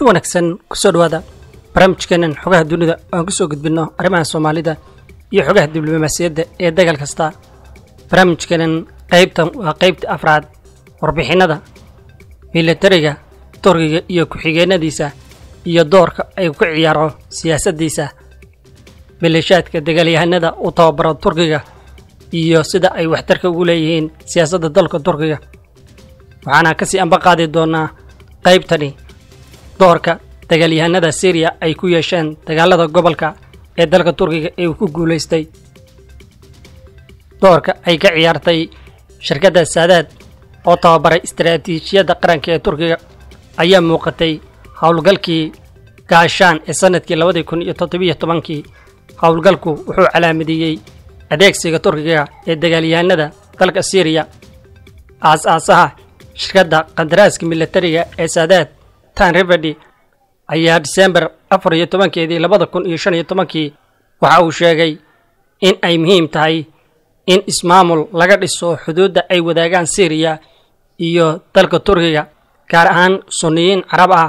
kulanti wanaagsan kusoo dhawaada barnaamijkeenan xogaha dunida oo aan kusoo gudbinno arrimaha soomaalida iyo xogaha diblomaasiyadda ee dagaal kasta barnaamijkeenan qaybtan waa qaybta afraad warbixinnada milatariga turkiga iyo ku-xigeenadiisa iyo doorka ay ku ciyaaro siyaasaddiisa maleeshaadka dagaalyahanada u tababaro turkiga iyo sida ay waxtarka ugu leeyihiin siyaasadda dalka turkiga waxaana kasii amba qaadi doonaa qaybtani doorka dagaalyahanada syriya ay ku yeesheen dagaalada gobolka ee dalka turkiga ee uu ku guulaystay doorka ay ka ciyaartay shirkadda saadaad oo tababaray istaraatiijiyadda qaranka ee turkiga ayaa muuqatay howlgalkii gaashaan ee sannadkii labadii kun iyo toddobiyo tobankii howlgalku wuxuu calaamadeeyey adeegsiga turkiga ee dagaalyahanada dalka syriya aas-aasaha shirkadda kandaraaska milatariga ee saadaad tan rivedi ayaa disembar afar iyo tobankeedii labada kun iyo shan iyo tobankii waxa uu sheegay in ay muhiim tahay in ismaamul laga dhiso xuduudda ay wadaagaan syriya iyo dalka turkiga gaar ahaan sunniyiin carab ah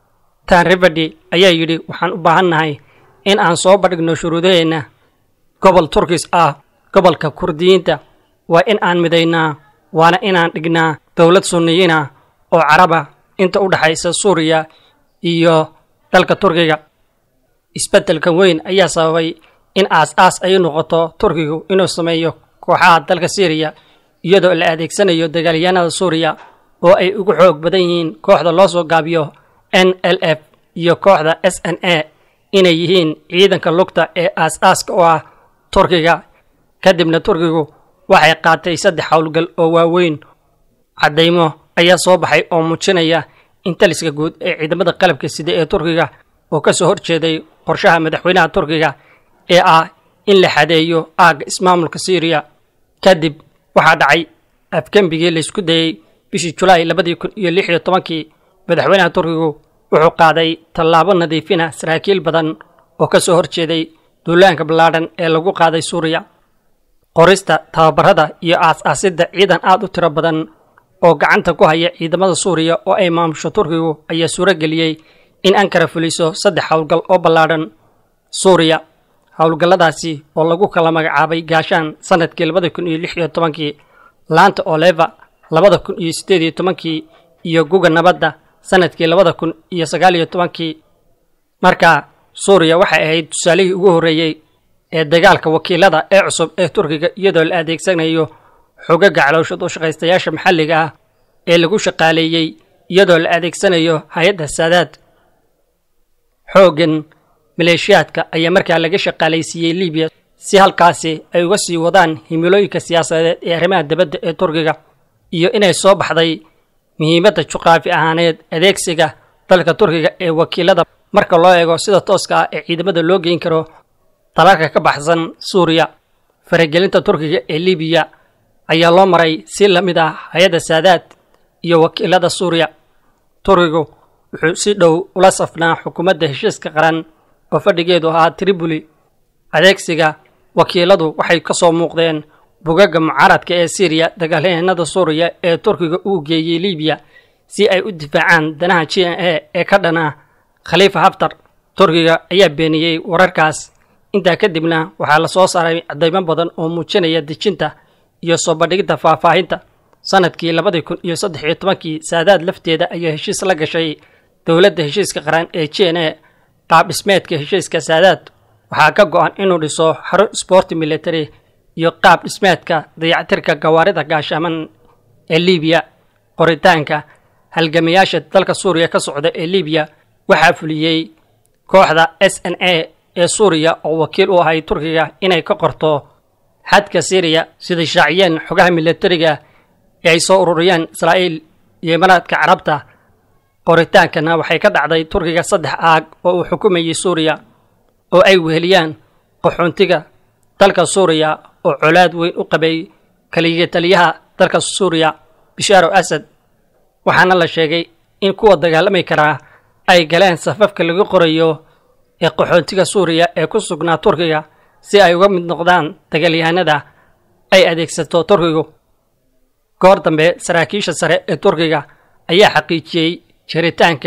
tan rivedi ayaa yidhi waxaan u baahannahay in aan soo bandhigno shuruudaheenna gobol turkis ah gobolka kurdiyiinta waa in aan midaynaa waana inaan dhignaa dowlad sunniyiina oo caraba inta u dhexaysa suuriya iyo dalka turkiga isbeddelkan weyn ayaa sababay in aas-aas ay noqoto turkigu inuu sameeyo kooxaha dalka syriya iyadoo la adeegsanayo dagaalyahanada suuriya oo ay ugu xoog badan yihiin kooxda loo soo gaabiyo n l f iyo kooxda s n a inay yihiin ciidanka lugta ee aas-aaska oo ah turkiga kadibna turkigu waxay qaatay saddex howlgal oo waaweyn caddaymo ayaa soo baxay oo muujinaya in taliska guud ee ciidamada qalabka sida ee turkiga oo ka soo horjeeday qorshaha madaxweynaha turkiga ee ah in la xadeeyo aagga ismaamulka syriya kadib waxaa dhacay afgembigii laysku dayey bishii julaay labadii kun iyo lix iyo tobankii madaxweynaha turkigu wuxuu qaaday tallaabo nadiifina saraakiil badan oo ka soo horjeeday duulaanka ballaadhan ee lagu qaaday suuriya qorista tababarada iyo aas-aasidda ciidan aad u tiro badan oo gacanta ku haya ciidamada suuriya oo ay maamusho turkigu ayaa suuro geliyey in ankara fuliso saddex howlgal oo ballaadhan suuriya howlgalladaasi oo lagu kala magacaabay gaashaan sannadkii labada kun iyo lix iyo tobankii laanta oleva labada kun iyo siddeed iyo tobankii iyo guga nabadda sannadkii labada kun iyo sagaal iyo tobankii markaa suuriya waxay ahayd tusaalihii ugu horreeyey ee dagaalka wakiilada ee cusub ee turkiga iyadoo la adeegsanayo xogaga calowshad u shaqaystayaasha maxalliga ah ee lagu shaqaaleeyey iyadoo la adeegsanayo hay-adda saadaad xooggan maleeshiyaadka ayaa markaa laga shaqaalaysiiyey libiya si halkaasi ay uga sii wadaan himilooyinka siyaasadeed ee arrimaha dibadda ee turkiga iyo inay soo baxday muhiimadda juqraafi ahaaneed adeegsiga dalka turkiga ee wakiilada marka loo eego sida tooska ah ee ciidamada loo geyn karo dalalka ka baxsan suuriya faragelinta turkiga ee libiya ayaa loo maray si la mid ah hay-adda saadaad iyo wakiilada suuriya turkigu wuxuu si dhow ula safnaa xukuumadda heshiiska qaran oo fadhigeedu ahaa tribuli adeegsiga wakiiladu waxay ka soo muuqdeen bugagga mucaaradka ee syriya dagaalyahanada suuriya ee turkiga uu geeyey libiya si ay u difaacaan danaha j n a ee ka dhana khaliifa haftar turkiga ayaa beeniyey wararkaas intaa kadibna waxaa la soo saaray caddaymo badan oo muujinaya dejinta iyo soo bandhigidda faahfaahinta sannadkii labadii kun iyo saddex iyo tobankii saadaad lafteeda ayaa heshiis la gashay dowladda heshiiska qaran ee j n a qaab dhismeedka heshiiska saadaad waxaa ka go-an inuu dhiso xarun sboorti military iyo qaab dhismeedka dayactirka gawaarida gaashaaman ee libiya qoritaanka halgamayaasha dalka suuriya ka socda ee libiya waxaa fuliyey kooxda s n a ee suuriya oo wakiil u ahay turkiga inay ka qorto xadka syriya siday shaaciyeen xogaha milatariga ee ay soo ururiyeen israa'iil iyo imaaraadka carabta qoritaankana waxay ka dhacday turkiga saddex aag oo uu xukumayay suuriya oo ay weheliyaan qaxoontiga dalka suuriya oo colaad weyn u qabay kaliya taliyaha dalka suuriya bishaaro asad waxaana la sheegay in kuwa dagaalamay karaa ay galeen safafka lagu qorayo ee qaxoontiga suuriya ee ku sugnaa turkiga si ay uga mid noqdaan dagaalyahanada ay adeegsato turkigu goor dambe saraakiisha sare ee turkiga ayaa xaqiijiyey jiritaanka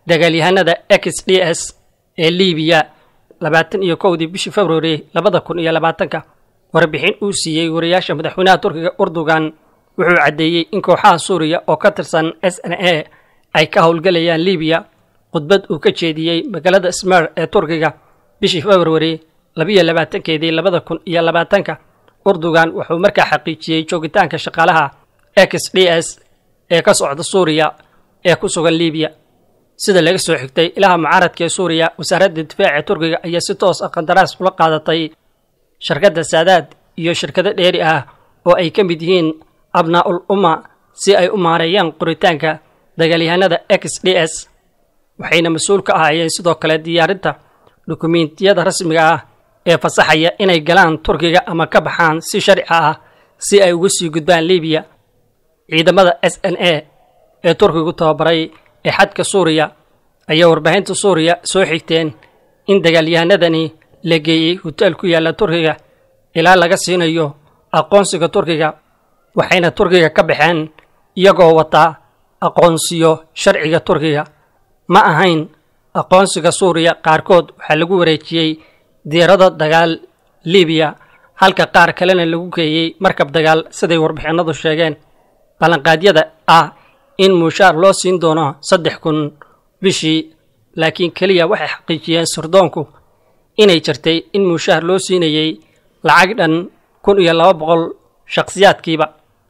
dagaalyahanada x d s ee libiya labaatan iyo kowdii bishii februari labada kun iyo labaatanka warbixin uu siiyey wariyaasha madaxweynaha turkiga urdugan wuxuu caddeeyey in kooxaha suuriya oo ka tirsan s n a ay ka howlgelayaan libiya khudbad uu ka jeediyey magaalada smer ee turkiga bishii februari labiyo labaatankeedii labada kun iyo labaatanka urdugan wuxuu markaa xaqiijiyey joogitaanka shaqaalaha x d s ee ka socda suuriya ee ku sugan libiya sida laga soo xigtay ilaha mucaaradka ee suuriya wasaaradda difaaca turkiga ayaa si toos ah qandaraas ula qaadatay shirkadda saadaad iyo shirkado dheeri ah oo ay ka mid yihiin abnaa'ul umma si ay u maareeyaan qoritaanka dagaalyahanada x d s waxayna mas-uul ka ahaayeen sidoo kale diyaarinta dukumiintiyada rasmiga ah ee fasaxaya inay galaan turkiga ama ka baxaan si sharci ah si ay uga sii gudbaan libiya ciidamada s n a ee turkigu tababaray ee xadka suuriya ayaa warbaahinta suuriya soo xigteen in dagaalyahanadani la geeyey hoteel ku yaalla turkiga ilaa laga siinayo aqoonsiga turkiga waxayna turkiga ka baxeen iyagoo wataa aqoonsiyo sharciga turkiga ma ahayn aqoonsiga suuriya qaarkood waxaa lagu wareejiyey diirado dagaal libiya halka qaar kalena lagu geeyey markab dagaal siday warbixinadu sheegeen ballanqaadyada ah in muushaar loo siin doono saddex kun bishii laakiin keliya waxay xaqiijiyeen sirdoonku inay jirtay in muushaar loo siinayey lacag dhan kun iyo laba boqol shakhsiyaadkiiba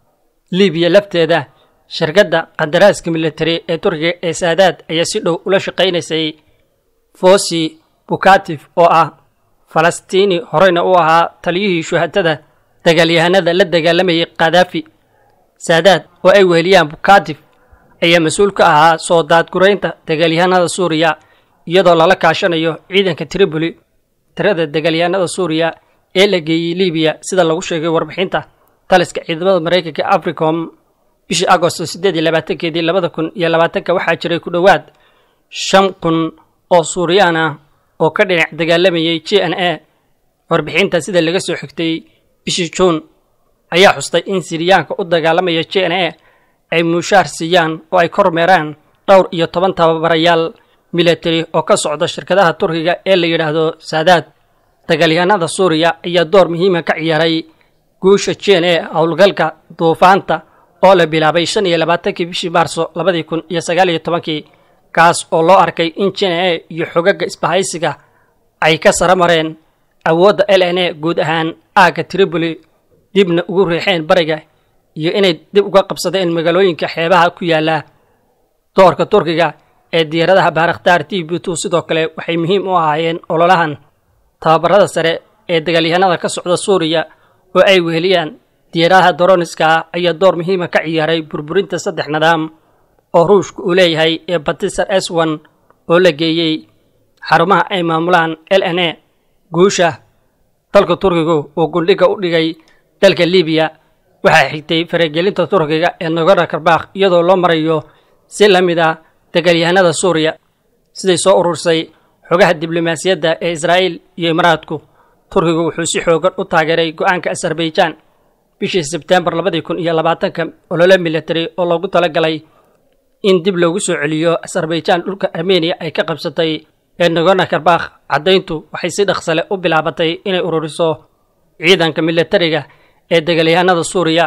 libiya lafteeda shirkadda qandaraaska militari ee turkiga ee saadaad ayaa si dhow ula shaqaynaysay fosi bukatif oo ah falastiini horeyna u ahaa taliyihii shuhatada dagaalyahanada la dagaalamayay khadaafi saadaad oo ay weheliyaan bukatif ayaa mas-uul ka ahaa soo daadguraynta dagaalyahanada suuriya iyadoo lala kaashanayo ciidanka triboli tirada dagaalyahanada suuriya ee la geeyey libiya sida lagu sheegay warbixinta taliska ciidamada maraykanka africom bishii agosto siddeed iyo labaatankeedii labada kun iyo labaatanka waxaa jiray ku dhowaad shan kun oo suuriyaan ah oo ka dhinac dagaalamayay j n a warbixinta sida laga soo xigtay bishii juun ayaa xustay in siriyaanka u dagaalamaya j n a ay muushaar siiyaan oo ay kormeeraan dhowr iyo toban tababarayaal militari oo ka socda shirkadaha turkiga ee la yidhaahdo saadaad dagaalyahanada suuriya ayaa door muhiima ka ciyaaray guusha j n a howlgalka duufaanta oo la bilaabay shan iyo labaatankii bishii maarso labadii kun iyo sagaal iyo tobankii kaas oo loo arkay in j n a iyo xogaga isbahaysiga ay ka sara mareen awoodda l n a guud ahaan aagga triboli dibna ugu riixeen bariga iyo inay dib uga qabsadeen magaalooyinka xeebaha ku yaalla doorka turkiga ee diyaaradaha baarakhtaar t b two sidoo kale waxay muhiim u ahaayeen ololahan tababarada sare ee dagaalyahanada ka socda suuriya oo ay weheliyaan diyaaradaha doroniska ah ayaa door muhiima ka ciyaaray burburinta saddex nidaam oo ruushka uu leeyahay ee batisar s one oo la geeyey xarumaha ay maamulaan l n a guusha dalka turkigu uu gundhiga u dhigay dalka libiya waxaa xigtay faragelinta turkiga ee nagorno karbakh iyadoo loo marayo si la mid ah dagaalyahanada suuriya siday soo urursay xogaha diblomaasiyadda ee israa'iil iyo imaaraadku turkigu wuxuu si xoogan u taageeray go-aanka azarbaijan bishii sebtembar labadii kun iyo labaatanka olole military oo loogu talagalay in dib loogu soo celiyo azarbaijan dhulka armeniya ay ka qabsatay ee nagorno karbakh caddayntu waxay si dhaqsale u bilaabatay inay ururiso ciidanka militariga ee dagaalyahanada suuriya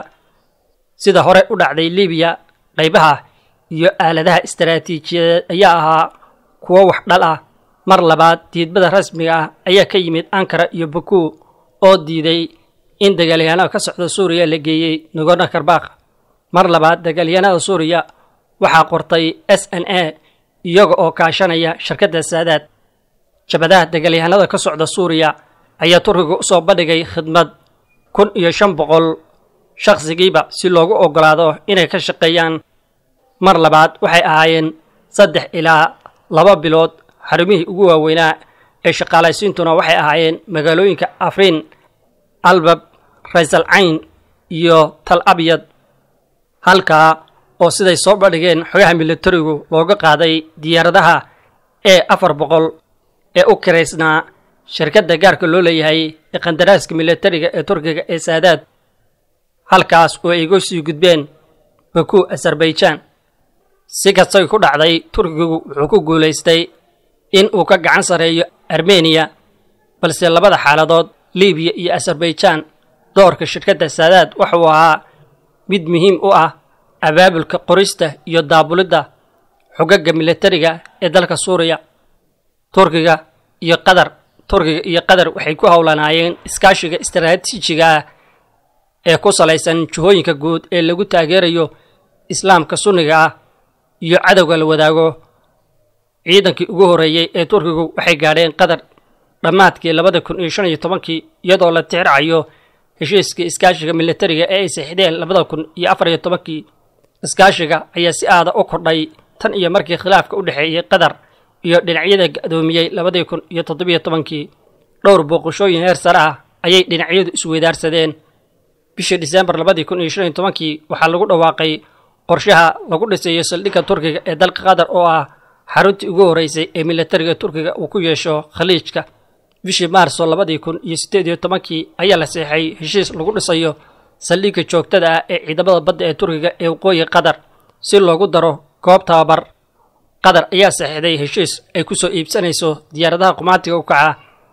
sida hore u dhacday libiya qaybaha iyo aaladaha istaraatiijiyadeed ayaa ahaa kuwo wax dhal ah mar labaad diidmada rasmiga ah ayaa ka yimid ankara iyo baku oo diiday in dagaalyahanada ka socda suuriya la geeyey nagorno karbakh mar labaad dagaalyahanada suuriya waxaa qortay s n a iyaga oo kaashanaya shirkadda saadaad jabadaha dagaalyahanada ka socda suuriya ayaa turkiga u soo bandhigay khidmad kun iyo shan boqol shakhsigiiba si loogu oggolaado inay ka shaqeeyaan mar labaad waxay ahaayeen saddex ilaa laba bilood xarumihii ugu waaweynaa ee shaqaalaysiintuna waxay ahaayeen magaalooyinka afriin albab raysal cayn iyo tal abyad halkaa oo siday soo bandhigeen xogaha militarigu looga qaaday diyaaradaha ee afar boqol ee u kiraysnaa shirkadda gaarka loo leeyahay ee qandaraaska militariga ee turkiga ee saadaad halkaas oo ay iga sii gudbeen baku azarbaijan si kastay ku dhacday turkigu wuxuu ku guulaystay in uu ka gacan sarreeyo armeniya balse labada xaaladood libiya iyo azerbaijan doorka shirkadda saadaad waxauu ahaa mid muhiim u ah abaabulka qorista iyo daabulidda xogagga militariga ee dalka suuriya turkiga iyo qatar turkiga iyo qatar waxay ku howlanaayeen iskaashiga istaraatiijiga ah ee ku salaysan jihooyinka guud ee lagu taageerayo islaamka sunniga ah iyo cadowga la wadaago ciidankii ugu horreeyey ee turkigu waxay gaadheen qatar dhammaadkii labada kun iyo shan iyo tobankii iyadoo la tixracayo heshiiskii iskaashiga militariga ee ay saxideen labada kun iyo afar iyo tobankii iskaashiga ayaa si aada u kordhay tan iyo markii khilaafka u dhexeeyey qatar iyo dhinacyada ga-doomiyey labadii kun iyo toddobiyo tobankii dhowr booqashooyin heer sare ah ayay dhinacyadu isweydaarsadeen bishii disembar labadii kun iyo shan iyo tobankii waxaa lagu dhawaaqay qorshaha lagu dhisayo saldhigga turkiga ee dalka qatar oo ah xaruntii ugu horreysay ee militariga turkiga uu ku yeesho khaliijka bishii maarso labadii kun iyo siddeed iyo tobankii ayaa la seexay heshiis lagu dhisayo saldhigga joogtada ah ee ciidamada badda ee turkiga ee waqooyi qatar si loogu daro goob tababar qatar ayaa saxiixday heshiis ay ku soo iibsanayso diyaaradaha qumaatiga u kaca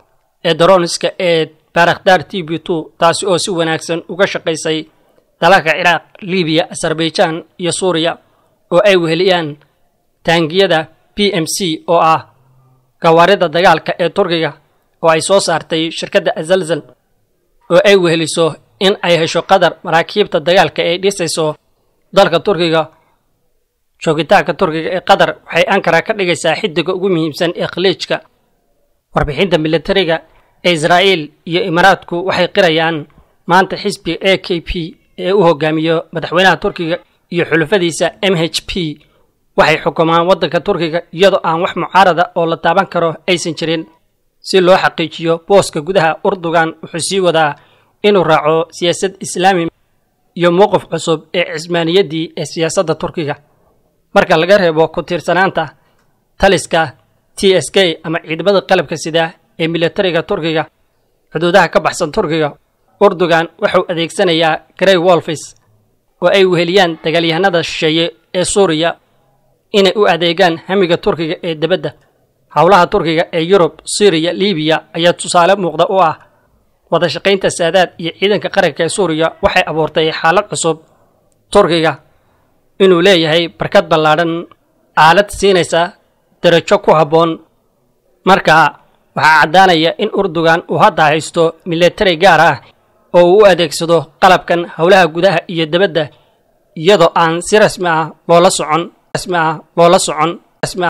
ee daroniska ee baarakhdaar t b two taasi oo si wanaagsan uga shaqaysay dalalka ciraaq libiya azerbaijan iyo suuriya oo ay weheliyaan taangiyada b m c oo ah gawaarida dagaalka ee turkiga oo ay soo saartay shirkadda azalzal oo ay weheliso in ay hesho qatar maraakiibta dagaalka ay dhisayso dalka turkiga joogitaanka turkiga ee qatar waxay ankara ka dhigaysaa xidiga ugu muhiimsan ee khaliijka warbixinta militariga ee israa'iil iyo imaaraadku waxay qirayaan maanta xisbiga a k p ee u hogaamiyo madaxweynaha turkiga iyo xulufadiisa m h p waxay xukumaan waddanka turkiga iyadoo aan wax mucaarada oo la taaban karo aysan jirin si loo xaqiijiyo booska gudaha urdugan wuxuu sii wadaa inuu raaco siyaasad islaami iyo mowqif cusub ee cismaaniyaddii ee siyaasadda turkiga marka laga reebo ku tiirsanaanta taliska t s k ama ciidamada qalabka sida ee militariga turkiga xuduudaha ka baxsan turkiga urdugan wuxuu adeegsanayaa grey wolfis oo ay weheliyaan dagaalyahanada shisheeye ee suuriya inay u adeegaan hamiga turkiga ee debadda howlaha turkiga ee yurub syriya libiya ayaa tusaale muuqda u ah wada shaqaynta saadaad iyo ciidanka qaranka ee suuriya waxay abuurtay xaalad cusub turkiga inuu leeyahay barkad ballaadhan aalad siinaysa darajo ku habboon marka waxaa caddaanaya in urdugan uu hadda haysto militari gaar ah oo uu u adeegsado qalabkan howlaha gudaha iyo debadda iyadoo aan si rasmi ah loola socon rasmi ah loola socon